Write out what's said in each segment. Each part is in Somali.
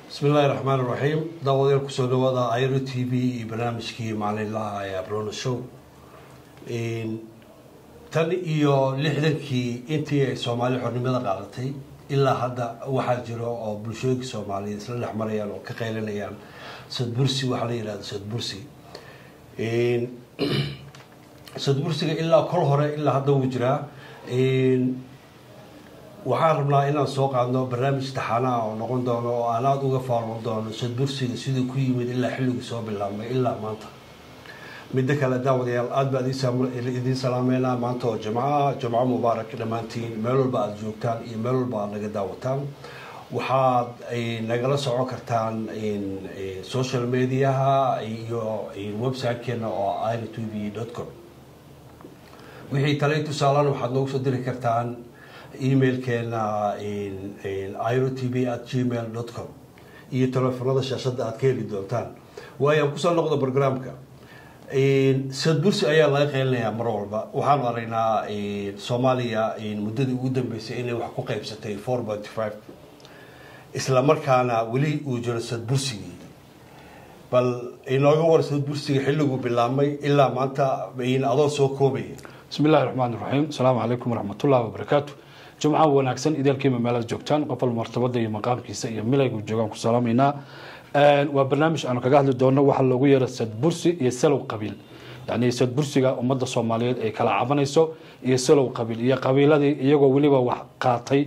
bismi illaahi raxmaan iraxiim daawadayaal kusoo dhawaada iro t v iyo barnaamijkii maalinlaha ee abrona show tan iyo lixdankii intii ay soomaali xornimada qaadatay ilaa hadda waxaa jiro oo bulshooyinka soomaaliyeed isla dhex marayaan oo ka qaylinayaan sadbursi waxaa la yihahda sadbursi sadbursiga ilaa kol hore ilaa hadda wuu jiraa waxaan rabnaa inaan soo qaadno barnaamij taxaanaha oo noqon doono oo aan aada uga faalon doono sadbursiga siduu ku yimid ilaa xilligii soo bilaabmay ilaa maanta midda kale daawadayaal aada baa idiin salaameynaa maanta oo jimca jimco mubaarak dhammaantiin meel walba aada joogtaan iyo meel walba aada naga daawataan waxaad nagala socon kartaan social mediaha iyo website-keena oo iro t v dot com wixii talay tusaalan waxaad noogu soo diri kartaan emailkeena iro t v at gmail dot com iyo telefoonada shaashadda aad ka heli doontaan waayo aan kusoo noqdo programka sadbursi ayaa laga qeylinayaa mar walba waxaanu aragnaa soomaaliya muddadii ugu dambeysay inay wax ku qeybsatay four point five isla markaana weli uu jiro sadbursigii bal inooga war sadbursiga xilliguu bilaabmay ilaa maanta adoo soo koobaya bismi illahi raxmaan iraxiim asalaamu calaykum waraxmatullahi wabarakaatu jumca wanaagsan ideelkiima meelaad joogtaan qof wal martabada iyo maqaamkiisa iyo milaygu joogaan ku salaamaynaa waa barnaamij aanu kaga hadli doono waxaa loogu yeera sadbursi iyo salow qabiil yani sadbursiga ummadda soomaaliyeed ay kala cabanayso iyo salow qabiil iyo qabiiladii iyagoo weliba wax qaatay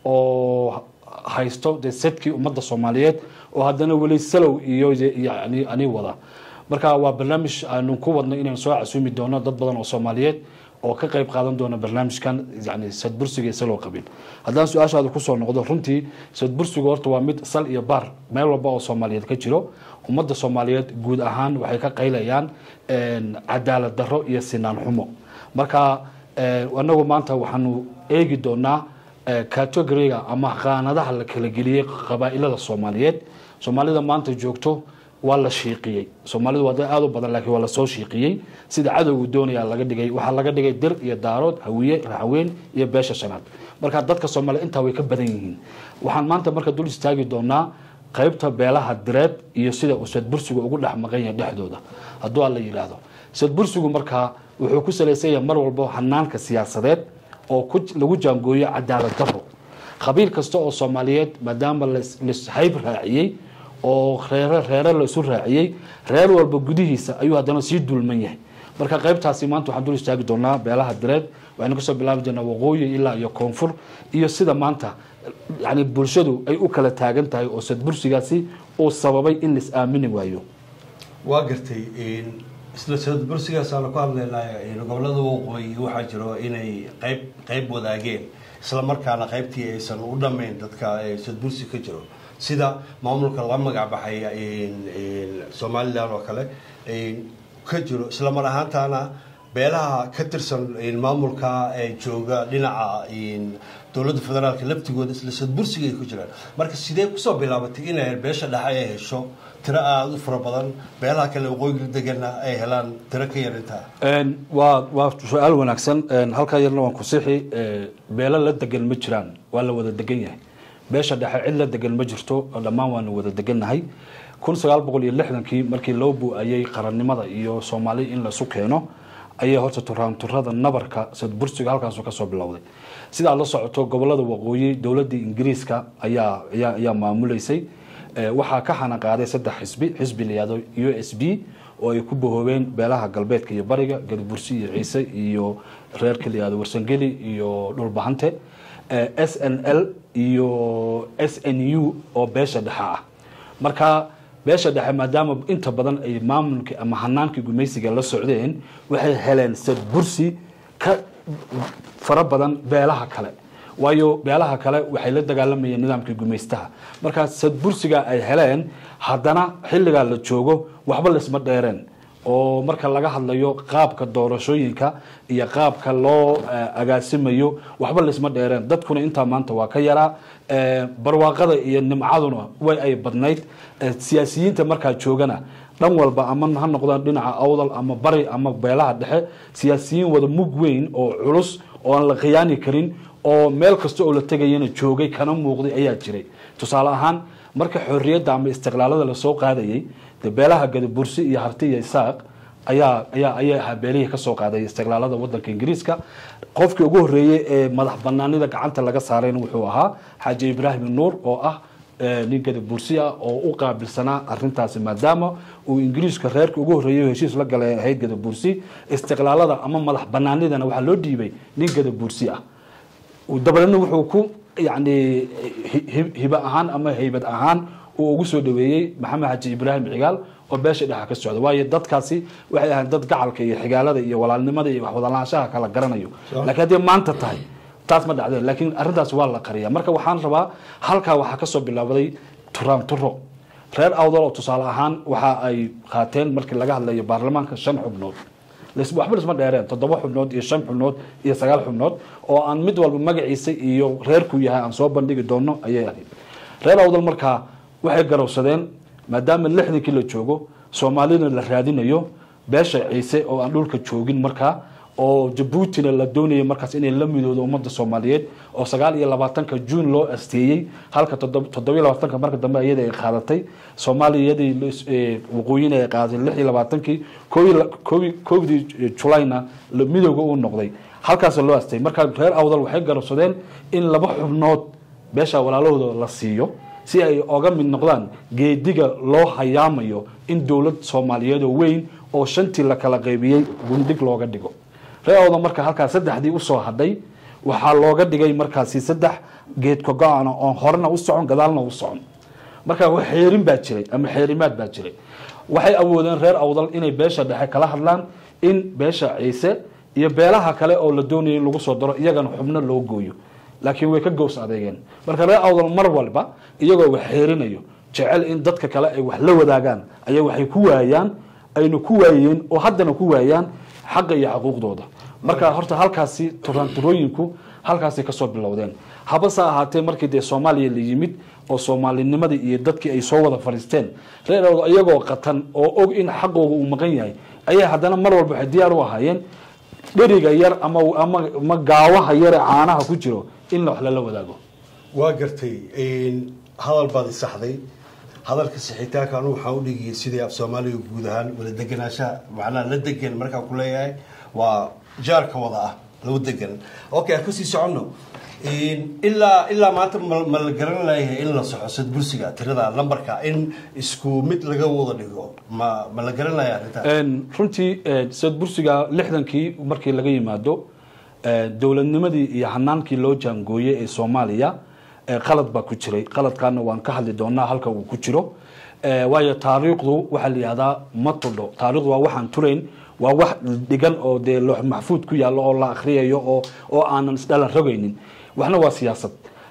oo haysto de sadkii ummadda soomaaliyeed oo haddana weli salow iyo yani ani wada marka waa barnaamij aanu ku wadno inaan soo casuumi doono dad badan oo soomaaliyeed oo ka qayb qaadan doona barnaamijkan yani sadbursiga iyo salow qabiil haddaan su-aashaada kusoo noqdo runtii sadbursigu horta waa mid sal iyo baar meel walba oo soomaaliyeed ka jiro ummadda soomaaliyeed guud ahaan waxay ka qaylayaan cadaalad daro iyo sinaan xumo marka anagu maanta waxaanu eegi doonaa categoriga ama qaanadaha la kala geliyey qabaa-ilada soomaaliyeed soomaalida maanta joogto waa la shiiqiyey soomaalidu waa dad aada u badan laakiin waa lasoo shiiqiyey sida cadowgu doonaya laga dhigay waxaa laga dhigay dir iyo daarood hawiye raxweyn iyo beesha shanaad marka dadka soomaaliya intaa way ka badan yihiin waxaan maanta marka dul istaagi doonaa qaybta beelaha direed iyo sida uu sadbursigu ugu dhex maqan yahay dhexdooda hadduu alla yidhaahdo sadbursigu markaa wuxuu ku salaysan yahay mar walbo hanaanka siyaasadeed oo lagu jaangooyo cadaalad daro qabiil kasta oo soomaaliyeed maadaama lashayb raaciyey oo reere reere la isu raaciyey reer walba gudihiisa ayuu haddana sii dulman yahay marka qaybtaasi maanta waxaan dul istaagi doonaa beelaha direed waxaynu kasoo bilaabi doonaa waqooyi ilaa iyo koonfur iyo sida maanta yani bulshadu ay u kala taagan tahay oo sadbursigaasi uu sababay in lais aamini waayo waa gartay isla sadbursigaasaanu ku hadlaynay gobolada waqooyi waxaa jiro inay qayb qayb wadaageen isla markaana qaybtii aysan u dhammayn dadka sadbursi ka jiro sida maamulka la magac baxay somalilan oo kale ka jiro isla mar ahaantaana beelaha ka tirsan maamulka jooga dhinaca dowladda federaalka laftigooda isla sadbursiga ay ku jiraan marka sidee kusoo bilaabatay inay beesha dhexe ay hesho tiro aada u fara badan beelaha kale waqooyiga degana ay helaan tiro ka yar intaa waa waa su-aal wanaagsan halkaa yarna waan ku sixi beelo la degan ma jiraan waa la wada degan yahay beesha dhexe cid la degan ma jirto dhammaan waanu wada degannahay kun sagaal boqol iyo lixdankii markii loo bu-ayey qarannimada iyo soomaali in laisu keeno ayay horta turaanturada nabarka sadbursiga halkaasu kasoo bilowday sidaad la socoto gobolada waqooyi dowladii ingiriiska ayaa ayaa maamuleysay waxaa ka xanaqaaday saddex xisbi xisbi layihahdo u s b oo ay ku bahoobeen beelaha galbeedka iyo bariga galbursi iyo ciise iyo reerka layihahdo warsangeli iyo dhulbahante s n l iyo s n u oo beesha dhexe ah marka beesha dhexe maadaama inta badan ay maamulkii ama hanaankii gumaysiga la socdeen waxay heleen sadbursi ka fara badan beelaha kale waayo beelaha kale waxay la dagaalamayeen nidaamkii gumaystaha markaa sadbursiga ay heleen haddana xilligaa la joogo waxba laisma dheereen oo marka laga hadlayo qaabka doorashooyinka iyo qaabka loo agaasimayo waxba laisma dheereen dadkuna intaa maanta waa ka yaraa barwaaqada iyo nimcaduna way ay badnayd siyaasiyiinta markaa joogana dhan walba ama ha noqdaan dhinaca awdal ama bari ama beelaha dhexe siyaasiyiin wada mug weyn oo culus oo aan la khiyaani karin oo meel kasta oo la tegayana joogay kana muuqday ayaa jiray tusaale ahaan marka xorriyadda ama istiqlaalada lasoo qaadayay dee beelaha gadabursi iyo harti iyo isaaq ayaa ayaa ayay ahaa beelihii kasoo qaaday istiqlaalada wadanka ingiriiska qofkii ugu horreeyey ee madax banaanida gacanta laga saarayna wuxuu ahaa xaaji ibraahim nuur oo ah nin gadabursi ah oo u qaabilsanaa arintaasi maadaama uu ingiriiska reerka ugu horreeyay heshiis la galay ahayd gadabursi istiqlaalada ama madax banaanidana waxaa loo dhiibay nin gadabursi ah dabadeedna wuxuu ku yani hibe ahaan ama haybad ahaan uu ugu soo dhaweeyey maxamed xaji ibraahim cigaal oo beesha dhexa ka socda waayo dadkaasi waxay ahayn dad gacalka iyo xigaalada iyo walaalnimada iyo waxwadalaanshaha kala garanayo laakiin haddii maanta tahay taas ma dhacdeen laakiin arrintaas waa la qariya marka waxaan rabaa halkaa waxaa kasoo bilaabaday turaan turo reer awdal oo tusaale ahaan waxa ay qaateen markii laga hadlayo baarlamaanka shan xubnood waxba isma dheereen toddoba xubnood iyo shan xubnood iyo sagaal xubnood oo aan mid walba magaciisa iyo reerku yahay aan soo bandhigi doono ayay ahayd reer awdal markaa waxay garowsadeen maadaama lixdankii la joogo soomaalina la raadinayo beesha ciise oo aan dhulka joogin markaa oo jabuutina la doonayay markaas inay la midoodo ummadda soomaaliyeed oo sagaal iyo labaatanka juun loo asteeyey halka toddobiyo labaatanka marka dambe iyada ay qaadatay soomaaliya iyadii waqooyina ay qaadatay lix iyo labaatankii kowdii julayna midooga uu noqday halkaas loo asteeyey marka reer awdal waxay garabsadeen in laba xubnood beesha walaalahooda la siiyo si ay oga mid noqdaan geediga loo hayaamayo in dowlad soomaaliyeed oo weyn oo shantii la kala qaybiyey gundig looga dhigo reer awdal marka halkaas saddexdii usoo hadhay waxaa looga dhigay markaasi saddex geedka go-ana oon horena u socon gadaalna u socon marka xeerin baa jiray ama xeerimaad baa jiray waxay awoodeen reer awdal inay beesha dhexe kala hadlaan in beesha ciise iyo beelaha kale oo la doonayay in lagu soo daro iyagana xubno loo gooyo laakiin way ka gows adeegeen marka reer awdal mar walba iyagoo wax xeerinayo jecel in dadka kale ay wax la wadaagaan ayaa waxay ku waayaan ayna ku waayeen oo haddana ku waayaan xaqa iyo xuquuqdooda marka horta halkaasi turaanturooyinku halkaasay kasoo bilowdeen habase ahaatee markii dee soomaaliya la yimid oo soomaalinimadii iyo dadkii ay soo wada fadhiisteen reer awdal iyagoo qatan oo og in xaqooga uu maqan yahay ayay haddana mar walba waxay diyaar u ahaayeen dheriga yar ama ama gaawaha yare caanaha ku jiro in wax lala wadaago waa gartay hadal baad isaxday hadalka sixitaanka anu waxaan udhigiyay sidii af soomaaliga guud ahaan wada deganaanshaha macnaha la degan markaan ku leeyahay waa jaarka wada ah lagu degan okay kasii soconno ilaa ilaa maanta ma la garan layahay in la soxo sadbursiga tirada lambarka in isku mid laga wada dhigo ma ma la garan laya arrintaas runtii sadbursiga lixdankii markii laga yimaado dowladnimadii iyo hanaankii loo jaangooyey ee soomaaliya qalad baa ku jiray qaladkaana waan ka hadli doonaa halka uu ku jiro waayo taariikhdu waxaa la yihahdaa ma tudho taarikhdu waa waxaan turayn waa wax dhigan oo dee loox maxfuud ku yaallo oo la akhriyayo oo oo aanan isdhalan rogaynin waxna waa siyaasad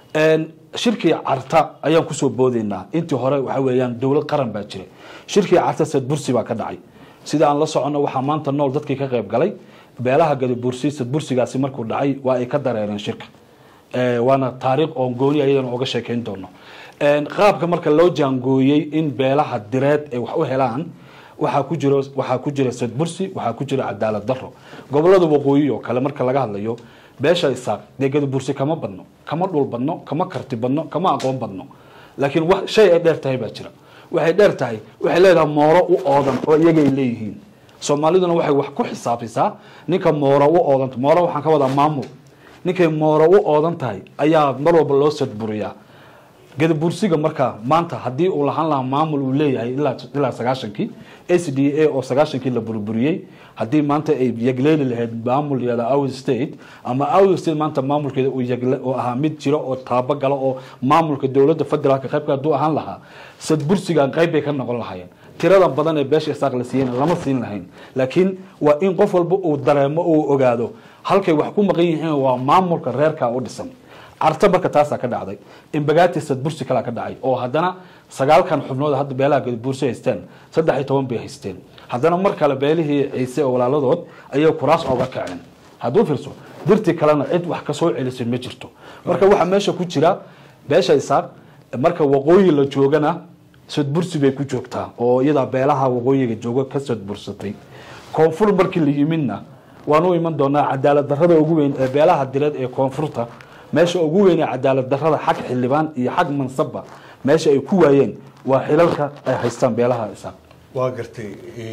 shirkii carta ayaan kusoo boodaynaa intii hore waxa weeyaan dowlad qaran baa jiray shirkii carta sadbursi baa ka dhacay sida aan la soconno waxaa maanta nool dadkii ka qayb galay beelaha gadabursi sadbursigaasi markuu dhacay waa ay ka dareereen shirka waana taariikh oon gooni ayadana oga sheekeyn doono qaabka marka loo jaangooyey in beelaha direed ay wax u helaan waxaa ku jiro waxaa ku jira sadbursi waxaa ku jira cadaalad daro gobolada waqooyi oo kale marka laga hadlayo beesha isaaq dee gadabursi kama badno kama dhul badno kama karti badno kama aqoon badno laakiin wax shay ay dheer tahay baa jira waxay dheer tahay waxay leedahay mooro u oodan oo iyagay leeyihiin soomaaliduna waxay wax ku xisaabisaa ninka mooro u oodanta mooro waxaan ka wadaa maamul ninkay mooro u oodan tahay ayaa mar walba loo sadburiyaa gadabursiga marka maanta haddii uu lahaan lahaa maamul uu leeyahay ilaa sagaashankii s d a oo sagaashankii la burburiyey haddii maanta ay yagleeli lahayd maamul yada out state ama out state maanta maamulkeeda uu ahaa mid jiro oo taabo galo oo maamulka dowladda federaalka qaybka hadduu ahaan lahaa sadbursigan qayb bay ka noqon lahaayeen tirada badan ee beesha isaaq la siiyeyna lama siin lahayn laakiin waa in qof walba uu dareemo uu ogaado halkay wax ku maqan yihiin waa maamulka reerka u dhisan carta marka taasaa ka dhacday imbagaati sadbursi kalaa ka dhacay oo haddana sagaalkan xubnood hadda beelaha gadabuursi haysteen saddex iyo toban bay haysteen haddana mar kale beelihii ciise oo walaaladood ayay kuraas ooga kaceen hadduu fiirso dirtii kalena cid wax kasoo celisay ma jirto marka waxaa meesha ku jira beesha isaaq marka waqooyi la joogana sadbursi bay ku joogtaa oo iyadaa beelaha waqooyiga jooga ka sadbursatay koonfur markii la yimidna waan u iman doonaa cadaalad darada ugu weyn ee beelaha direed ee koonfurta meesha ugu weyn ee cadaalad darada xag xildhibaan iyo xag mansabba meesha ay ku waayeen waa xilalka ay haystaan beelaha isaaq waa gartay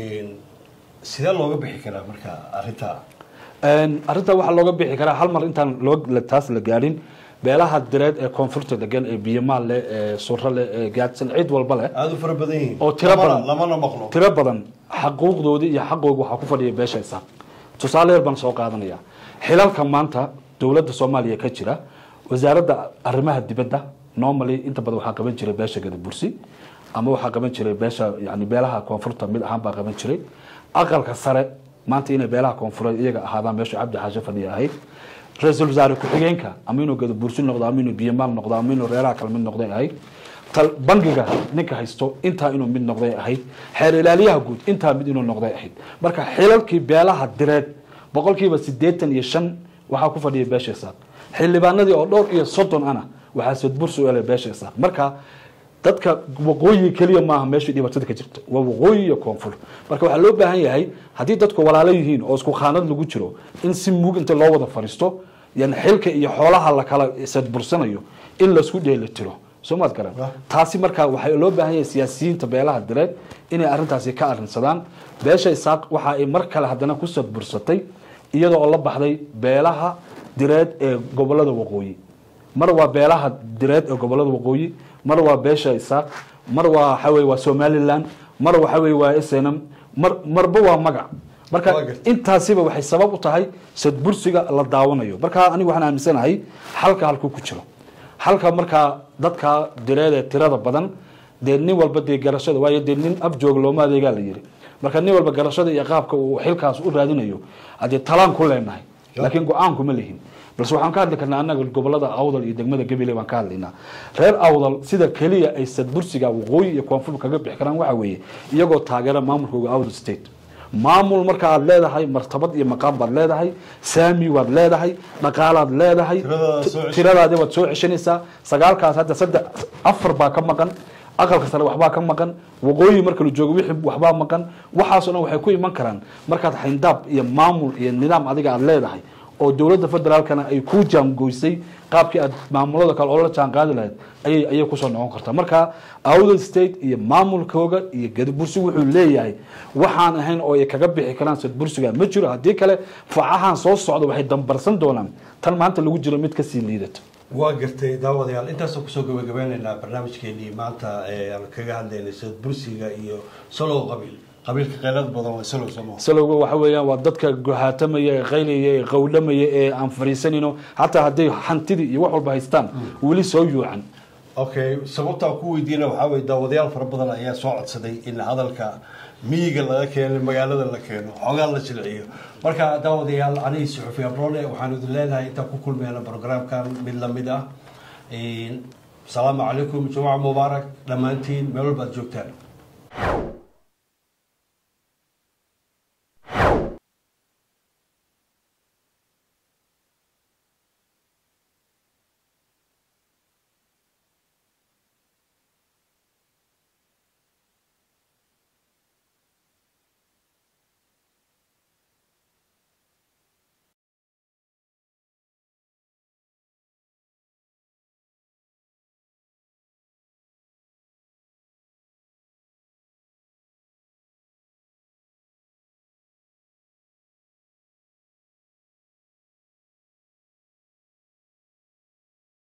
sidee looga bixi karaa marka arrintaa arrintaa waxaa looga bixi karaa hal mar intaan loo taas la gaadhin beelaha direed ee koonfurta degan ee biyamaal leh ee suro leh ee gaadsan cid walba leh aada u fara badan yihiin oo tiro badan lamana maqlo tiro badan xaquuqdoodii iyo xaqooga waxaa ku fadhiya beesha isaaq tusaale yar baan soo qaadanaya xilalka maanta dowladda soomaaliya ka jira wasaaradda arrimaha dibadda normally inta badan waxaa qaban jiray beesha gadabursi ama waxaa qaban jiray beesha yani beelaha koonfurta mid ahaan baa qaban jiray aqalka sare maanta inay beelaha koonfureed iyaga ahaadaan meesha cabdi xaashe fadhiya ahayd ra-iisul wasaare ku-xigeenka ama inuu gadabursi noqdo ama inuu biyamaal noqdo ama inuu reeraha kale mid noqday ahayd bangiga ninka haysto intaa inuu mid noqday ahayd xeer ilaaliyaha guud intaa mid inuu noqday ahayd marka xilalkii beelaha direed boqolkiiba sideetan iyo shan waxaa ku fadhiya beesha isaaq xildhibaanadii oo dhowr iyo soddon ana waxaa sadbursi u elay beesha isaaq marka dadka waqooyi keliya maaha meeshii dhibaatada ka jirta waa waqooyi iyo koonfur marka waxaa loo baahan yahay haddii dadku walaalo yihiin oo isku khaanad lagu jiro in si mug inta loo wada fadhiisto yani xilka iyo xoolaha la kala sadbursanayo in laisku dheelitiro soo maad garan taasi marka waxaa loo baahan yahay siyaasiyiinta beelaha direed inay arrintaasi ka arrinsadaan beesha isaaq waxa ay mar kale haddana ku sadbursatay iyadoo oo la baxday beelaha direed ee gobolada waqooyi mar waa beelaha direed ee gobolada waqooyi mar waa beesha isaaq mar waa waxa weye waa somaliland mar waxa weye waa snm mar marba waa magac marka intaasiba waxay sabab u tahay sadbursiga la daawanayo marka anigu waxaan aaminsanahay xalka halkuu ku jiro halka markaa dadka direed ee tirada badan dee nin walba dee garashada waayo dee nin afjoog looma adeegaa la yiri marka nin walba garashada iyo qaabka uu xilkaas u raadinayo hadee talaan ku leenahay laakiin go-aan kuma lihin balse waxaan ka hadli karnaa annaga gobolada awdal iyo degmada gabiley baan ka hadlaynaa reer awdal sida keliya ay sadbursiga waqooyi iyo koonfur kaga bixi karaan waxa weeye iyagoo taageera maamulkooga awdal state maamul marka aad leedahay martabad iyo maqaam baad leedahay saami waad leedahay dhaqaalaad leedahay tiradaadi waad soo ceshanaysaa sagaalkaas hadda saddex afar baa ka maqan aqalka sare waxbaa ka maqan waqooyi marka la joogo wixii waxbaa maqan waxaasoo dhan waxay ku iman karaan markaad xayndaab iyo maamul iyo nidaam adiga aad leedahay oo dowladda federaalkana ay ku jaangoysay qaabkii aad maamulada kale oo la jaan qaadi lahayd ayay ayay kusoo noqon kartaa marka awdal state iyo maamulkooga iyo gadabursi wuxuu leeyahay waxaan ahayn oo ay kaga bixi karaan sadbursiga ma jiro haddii kale facahan soo socda waxay dambarsan doonaan tan maanta lagu jiro mid kasii liidato waa gartay daawadayaal intaasoo kusoo gabagabeynaynaa barnaamijkeenii maanta aan kaga hadlaynay sadbursiga iyo salow qabiil qabiilka qaylada badan waa salow somo salowga waxa weeyaan waa dadka gohaatamaya ee qaylaya ee qawdhamaya ee aan fariisanayno xataa hadday hantidii iyo wax walba haystaan weli soo yuucan okay sababtaa ku weydiina waxaa weye daawadayaal fara badan ayaa soo codsaday in hadalka miyiga laga keeno magaalada la keeno xoogaa la jilciyo marka daawadayaal anigi suxufi abrone waxaan idin leenahay intaan ku kulmeyna programkan mid lamid ah asalaamu calaykum jumca mubaarak dhammaantiin meel walbaad joogtaan